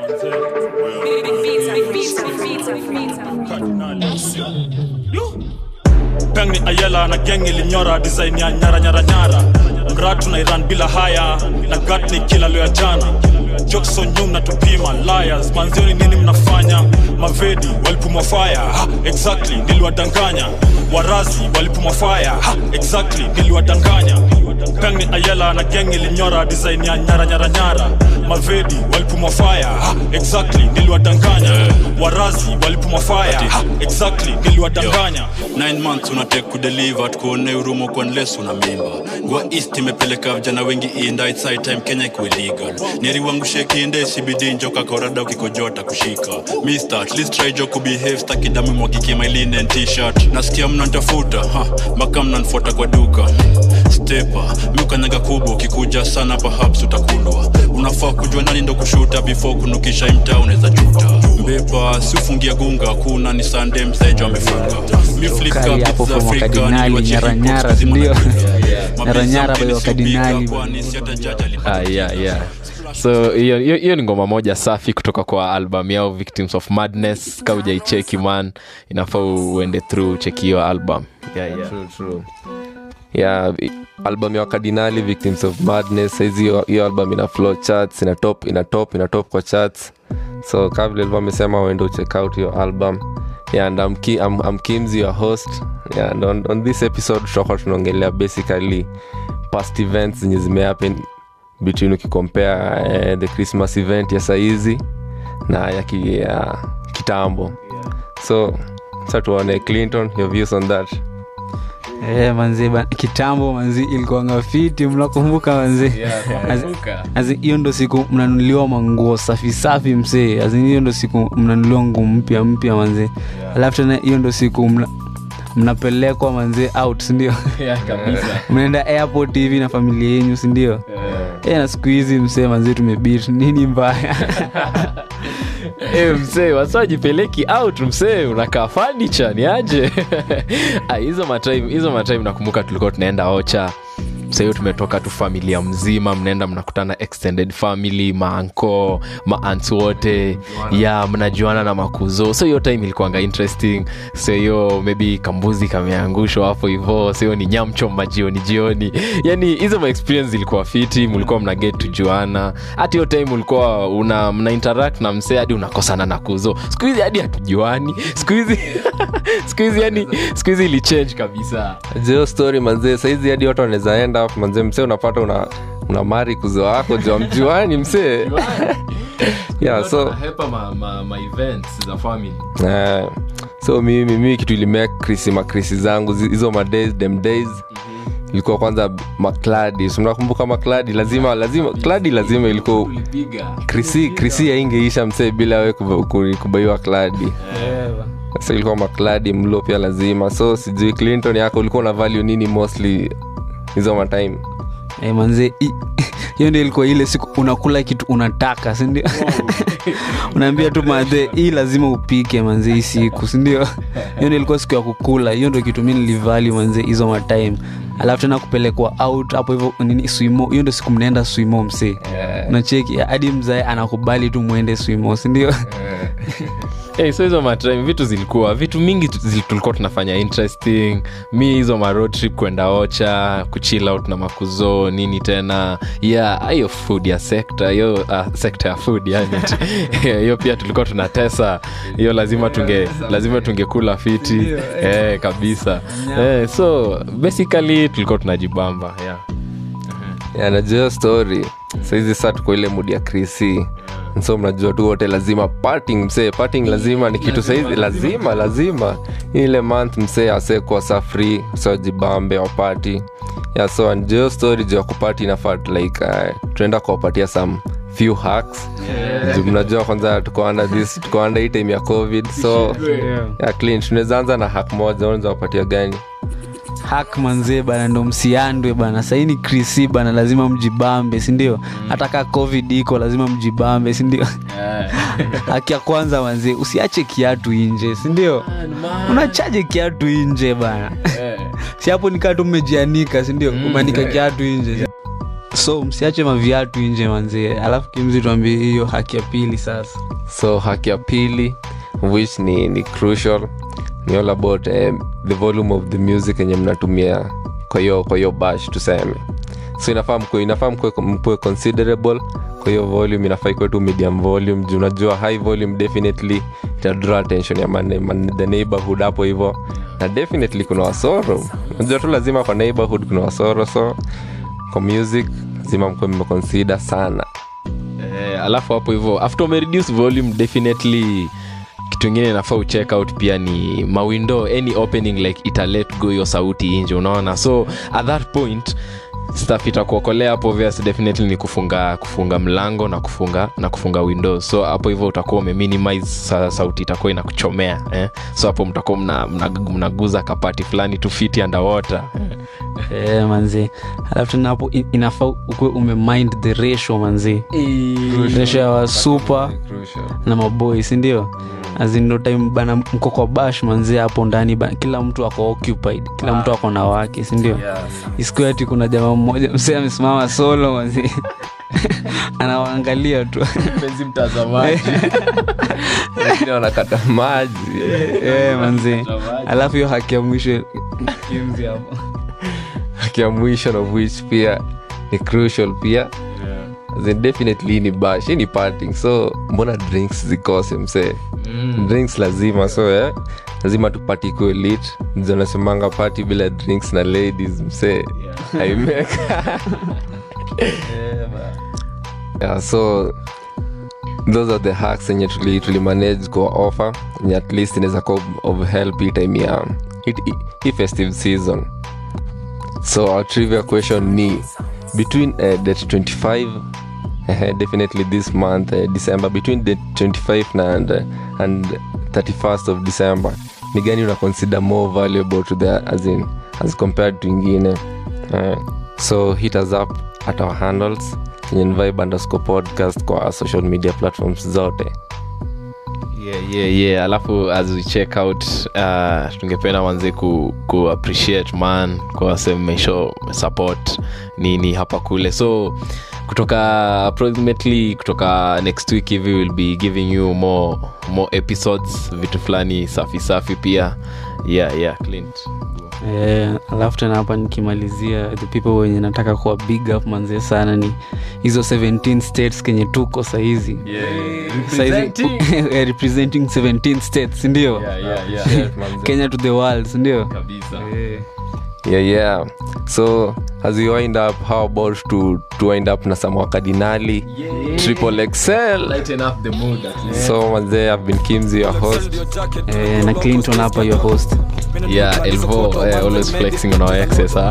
peng ni ayela na geng ilinyora design ya nyara nyara nyara mratu na iran bila haya na gat ni kila leo ya jana jokso nyum na tupima liars manzioni nini mnafanya mavedi walipumwa fire ha, exactly niliwadanganya warazi walipumwa fire ha, exactly niliwadanganya peng ni ayela na geng ilinyora design ya nyara nyara nyara mavedi walipumwa fire ha, exactly niliwadanganya warazi walipumwa fire ha, exactly niliwadanganya 9 months unatake kudeliver tukuone urumo kwa unless una mimba gwa east imepeleka vijana wengi inda it's high time kenya ikuwe legal neri wangu shekinde sibidi njoka korada ukikojota kushika mister at least try jo kubehave staki damu mwagike my linen t-shirt nasikia mnantafuta ha mpaka mnanfuata kwa duka stepa miukanyaga kubwa ukikuja sana perhaps utakulwa unafaa kujua nani ndo kushuta before kunukisha imta unaweza juta mbepa si ufungia gunga kuna ni sande msejo amefunga Mi flip Kali cup hapo za from Afrika, wakardinali, niliwachia hip hop nyara-nyara, kuzima sindio? na dunia. Nyara-nyara Mapenzi by yake wakardinali. nisiyopika, kwani si hata jaji alipata Ah, yeah, yeah. so hiyo hiyo- hiyo ni ngoma moja safi kutoka kwa album yao victims of madness ka ujaicheki man inafaa uende through cheki hiyo album yeah, yeah. True, true. yeah i- album ya wakardinali victims of madness saizi hiyo- hiyo album ina flow charts ina top ina top ina top kwa charts so kama vile alikuwa amesema uende check out hiyo album yeah, and I'm, Ki, I'm, I'm Kimzi, your host yeah, and on, on this episode tutakuwa tunaongelea basically past events zenye zimehappen between ukikompare uh, the christmas event ya saizi na ya, ki, ya kitambo so sa tuone clinton your views on that Eh, manzi ba- kitambo manzi ilikuanga fiti mnakumbuka manzi As in, hiyo ndo siku mnanunuliwa manguo safi safi msee As in, hiyo ndo siku mnanunuliwa nguo mpya mpya manzi alafu tena hiyo ndo siku mna mnapelekwa manzi out sindio mnaenda airport hivi na familia yenyu sindio yeah. na siku hizi msee manzi tumebit nini mbaya Eh, msee wasajipeleki out msee unakaa fanicha ni aje Ah, hizo matime hizo matime nakumbuka tulikuwa tunaenda ocha sahiyo tumetoka tu familia mzima mnaenda mnakutana extended family maanko maants wote ya mnajuana na makuzo so hiyo time ilikuanga interesting so hiyo maybe kambuzi kameangushwa hapo hivo so hiyo ni nyamchoma jioni jioni yani hizo maexperience ilikuwa fiti mlikuwa mna get tujuana hata hiyo time ulikuwa una mna interact na msee hadi unakosana na kuzo siku hizi hadi hatujuani siku hizi siku hizi yani siku hizi ilichange kabisa jeo story manzee saizi hadi watu wanawezaenda manzee msee unapata una, una mari kuzo wako jua mjuani msee yeah, so Hepa ma, ma, ma events za family eh, so mimi mimi kitu ilimea krisi makrisi zangu zi- hizo madays dem days ilikuwa kwanza makladi so mnakumbuka makladi lazima lazima kladi lazima ilikuwa ulipiga krisi krisi yaingeisha msee bila we kuba- ku- kubaiwa kladi so ilikuwa makladi mlo pia lazima so sijui clinton yako ulikuwa una value nini mostly hizo matime hey, manze i- hiyo ndio ilikuwa ile siku unakula kitu unataka sindio unaambia tu madhe hii lazima upike manze hii siku sindio hiyo ndio ilikuwa siku ya kukula hiyo ndio kitu mi nilivali manze hizo matime alafu tena kupelekwa out hapo hivyo nini swimo hiyo ndio siku mnaenda swimo msee unacheki hadi mzae anakubali tu mwende swimo sindio hey, so hizo matime vitu zilikuwa vitu mingi tu- zil- tulikuwa tunafanya interesting mi hizo ma road trip kwenda ocha kuchill out na makuzo nini tena yeah hiyo food ya sekta hiyo uh, sekta ya food yani hiyo pia tulikuwa tunatesa hiyo lazima tunge lazima tungekula fiti eh, kabisa eh, so basically tulikuwa tunajibamba yeah. yeah, najua hiyo story saizi saa tuko ile mudi ya krisi so mnajua tu wote lazima parting msee parting lazima ni kitu saizi lazima lazima Hii ile month msee asekwa sa free so jibambe wapati yeah, so najua hiyo story juu ya kupati inafaa like uh, tunaenda kuwapatia some few hacks Juu mnajua kwanza tuko under this tuko under hii time ya covid so yeah, clean tunaweza anza na hack moja unaweza wapatia gani hak manzee bana ndo msiandwe bana sahii ni krisi bana lazima mjibambe sindio hata ka covid iko lazima mjibambe sindio haki ya kwanza manzee usiache kiatu inje sindio unachaje kiatu inje bana si hapo nikaa tu mmejianika sindio umeanika kiatu inje so msiache maviatu nje manzie alafu kimzi tuambie hiyo haki ya pili sasa so haki ya pili which ni, ni crucial ni all about um, the volume of the music yenye mnatumia kwa hiyo kwa hiyo bash tuseme so inafaa mkue inafaa mkue, mkue considerable kwa hiyo volume inafaa ikuwe tu medium volume juu unajua high volume definitely ita draw attention ya man, man, the neighborhood hapo hivyo na definitely kuna wasoro unajua tu lazima kwa neighborhood kuna wasoro so kwa music lazima mkue mmeconsider sana eh, alafu hapo hivyo after umereduce volume definitely kitu ingine inafaa ucheck out pia ni mawindo any opening like ita let go hiyo sauti inje unaona so at that point staff itakuokolea hapo obvious definitely ni kufunga kufunga mlango na kufunga na kufunga windows so hapo hivyo utakuwa umeminimize sa, sauti itakuwa inakuchomea eh? so hapo mtakuwa mnaguza mna, mna mnaguza kapati fulani tu fiti underwater Eh, manzi alafu tena hapo i- inafaa ukuwe umemind the ratio manzi ratio ya wasupa na maboi sindio azindo time bana mko kwa bash manzi hapo ndani ba, kila mtu ako occupied kila mtu ako na wake sindio isikuwe ati kuna jamaa mmoja msee amesimama solo manzi anawaangalia tu mpenzi mtazamaji Wengine wanakata maji Eh, manzi alafu hiyo haki ya mwisho kimzi hapo haki ya mwisho of which pia ni crucial pia As in definitely ni bash hii ni parting so mbona drinks zikose msee drinks lazima so eh, lazima tupati ikuwe lit Ndio nasemanga party bila drinks na ladies msee haimeka yeah, so those are the hacks enye tuli, tuli manage kwa offer enye at least inaweza kuwa of help hii time ya hii- hii- hii festive season so our trivia question ni between uh, date 25 uh, definitely this month uh, december between the 25 na and, uh, and 31st of december ni gani una consider more valuable to the as in as compared to ingine uh, so hit us up at our handles in vibe underscore podcast kwa social media platforms zote yeah, yeah, yeah. alafu as we check out uh, tungependa manze ku, ku appreciate man kwa semesho support nini hapa kule so kutoka approximately kutoka next week hivi will be giving you more more episodes vitu fulani safi safi pia yeah yeah clint Eh, alafu tena hapa nikimalizia the people wenye nataka kuwa big up manzie sana ni hizo 17 states kenye tuko sahizi Saizi- Eh, representing 17 states sindio kenya to the world sindio yeah yeah so as we wind up how about to, to wind up na some wakadinali triple excel so manzee i've been kimzi your host eh, na clinton hapa your host yeah elvo eh, always flexing on our excess huh?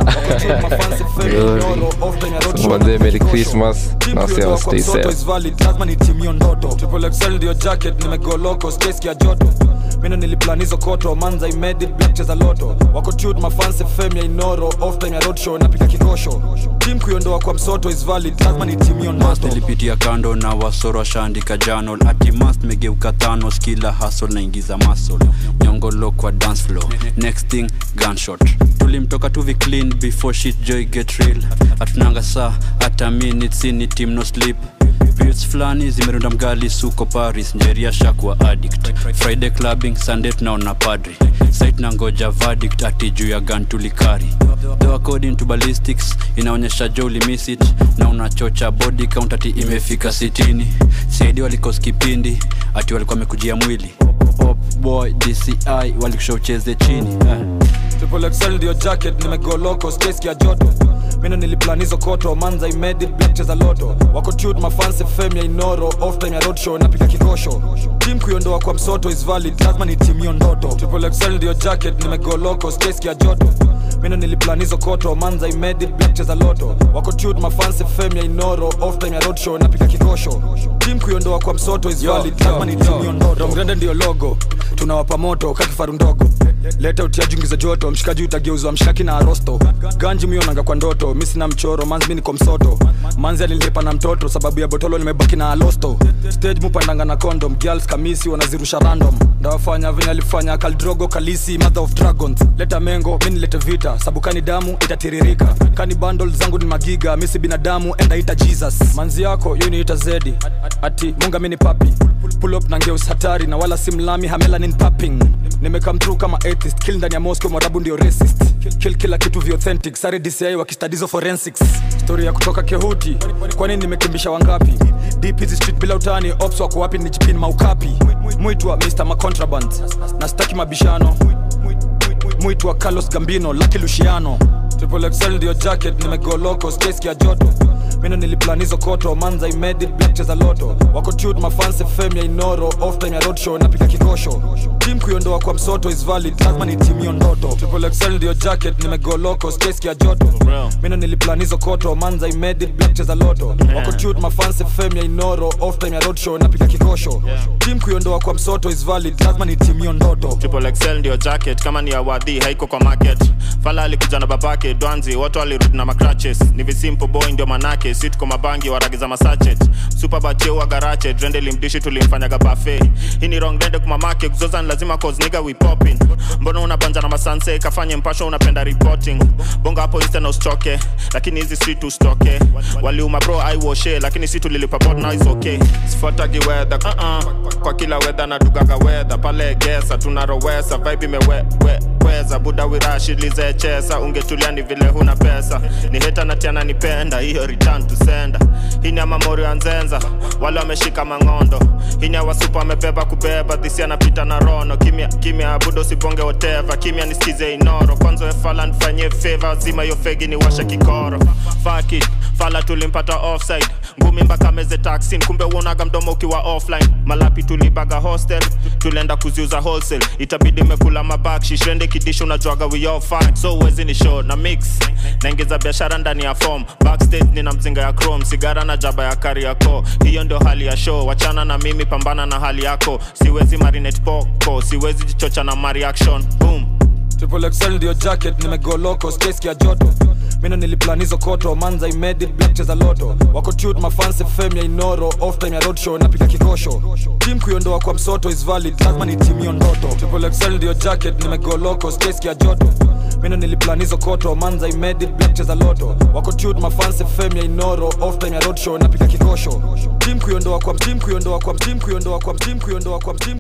so manzee merry christmas na say stay safe lazima nitimio ndoto Triple XL ndio jacket nimegoloko space ya joto mino niliplan hizo koto manza imedit black cheza loto wako tut mafanse fame ya inoro off time ya roadshow napika kikosho tim kuiondoa kwa msoto is valid lazima nitimio ndoto nilipitia kando na wasoro washaandika janol atimas megeuka thanos kila hasol naingiza masol nyongolo kwa dance floor next thing gunshot tulimtoka tuvi clean before shit joy get real hatunanga saa hata minutes ni team no sleep Beats fulani zimerunda mgali suko paris njeria shakwa addict friday clubbing sunday tunaona padri site na ngoja verdict ati juu ya gun tulikari though according to ballistics inaonyesha jo ulimiss it na unachocha body count ati imefika sitini saidi walikos kipindi ati walikuwa wamekujia mwili Pop boy dci walikusha ucheze chini eh. Triple XL ndio jacket nimegoloko space ya joto mino niliplan hizo koto manza imedit black cheza loto wako tut mafanse fame ya inoro off time ya roadshow napika kikosho tim kuiondoa kwa msoto is valid lazima nitimio ndoto Triple XL ndio jacket nimegoloko space ya joto mino niliplan hizo koto manza imedit black cheza loto wako tut mafanse fame ya inoro off time ya roadshow napika kikosho tim kuiondoa kwa msoto is valid lazima nitimio ndoto mgrande ndio logo tunawapa moto kakifaru ndogo leta utiajungiza joto mshikaji utageuzwa mshaki na arosto ganji mionanga kwa ndoto mi sina mchoro manzi mi niko msoto manzi alilipa na mtoto sababu ya botolo nimebaki na alosto stage mupandanga na condom girls kamisi wanazirusha random ndawafanya venye alifanya kaldrogo kalisi mother of dragons leta mengo mi nilete vita sabukani damu itatiririka kani bundle zangu ni magiga misi binadamu endaita jesus manzi yako yo niita zedi ati munga mini papi pull up na ngeus hatari na wala simlami hamelanin papping nimekam through kama atheist kill ndani ya moscow mwarabu ndio racist kill, kill kila kitu vi authentic sare dci wakistadizo forensics story ya kutoka kehuti kwani nimekimbisha wangapi deep hizi street bila utani ops wako wapi ni chipin maukapi mwitwa mr macontraband na staki mabishano mwitwa carlos gambino laki luciano triple xl ndio jacket nimegoloko skeski ya joto mino niliplan hizo koto manza imedit black cheza loto wako tut mafanse fem ya inoro off time ya roadshow napika kikosho tim kuiondoa kwa msoto is valid lazima ni timio ndoto triple xl ndio jacket nimegoloko skeski ya joto mino niliplan hizo koto manza imedit black cheza loto wako tut mafanse fem ya inoro off time ya roadshow napika kikosho tim kuiondoa kwa msoto is valid lazima ni timio ndoto triple XL ndio jacket kama ni awadhi haiko kwa market fala alikuja na babake dwanzi watu walirudi na macratches ni visimple boy ndio manake si tuko mabangi waragiza masachet supabacheuwa garache drende limdishi tulimfanyaga bafe hii ni wrong dende kumamake kuzoza ni lazima cause nigga we popping mbona unabanja na masanse kafanye mpasho unapenda reporting bonga hapo insta na usichoke lakini hizi si tustoke waliuma bro aiwoshe lakini si tulilipa bot now is okay sifuatagi weather uh-uh. kwa kila weather na dugaga weather pale gesa tunarowesa vibe imeweza buda wirashilizechesa ungetulia ni vile huna pesa ni heta natiana nipenda hiyo return to sender hii ni amamori ya nzenza wale wameshika mang'ondo hii ni awasupa amebeba kubeba dhisi anapita na rono kimya kimya abudo siponge woteva kimya nisikize inoro kwanza efala nifanyie feva zima hiyo fegi ni washa kikoro Fuck it, fala tulimpata offside ngumi mpaka meze taxin kumbe uonaga mdomo ukiwa offline malapi tulibaga hostel tulienda kuziuza wholesale itabidi mekula mabakshishende kidisho unajuaga we all fine so uwezi ni show na mix naingiza biashara ndani ya form backstage nina mzinga ya chrome sigara na jaba ya kari yako hiyo ndio hali ya show wachana na mimi pambana na hali yako siwezi marinate poko siwezi jichocha na mareaction boom triple xl ndio jacket nimegoloko skeski ya joto mino niliplan hizo koto manza imedit black cheza loto wako tut mafanse fem ya inoro off time ya roadshow napika kikosho tim kuiondoa kwa msoto is valid lazima ni timio ndoto triple xl ndio jacket nimegoloko skeski ya joto mino niliplan hizo koto manza imedit black cheza loto wako tut mafanse fem ya inoro off time ya roadshow napika kikosho tim kuiondoa kwa tim kuiondoa kwa tim kuiondoa kwa tim kuiondoa kwa tim